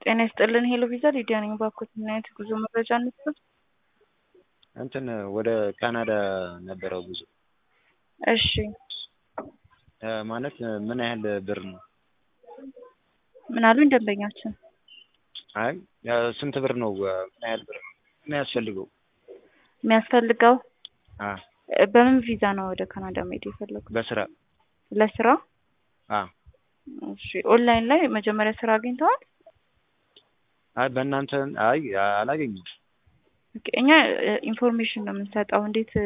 ጤና ይስጥልን ሄሎ ቪዛ ሊዲያ ነኝ። ባኮት ምን አይነት ጉዞ መረጃ እንስጥ? እንትን ወደ ካናዳ ነበረው ጉዞ እሺ ማለት ምን ያህል ብር ነው? ምን አሉኝ ደንበኛችን? አይ ስንት ብር ነው? ምን ያህል ብር ነው የሚያስፈልገው? የሚያስፈልገው አ በምን ቪዛ ነው ወደ ካናዳ መሄድ የፈለጉት? በስራ ለስራ? አ እሺ ኦንላይን ላይ መጀመሪያ ስራ አግኝተዋል? አይ በእናንተ አይ አላገኘሁም። ኦኬ እኛ ኢንፎርሜሽን ነው የምንሰጠው እንዴት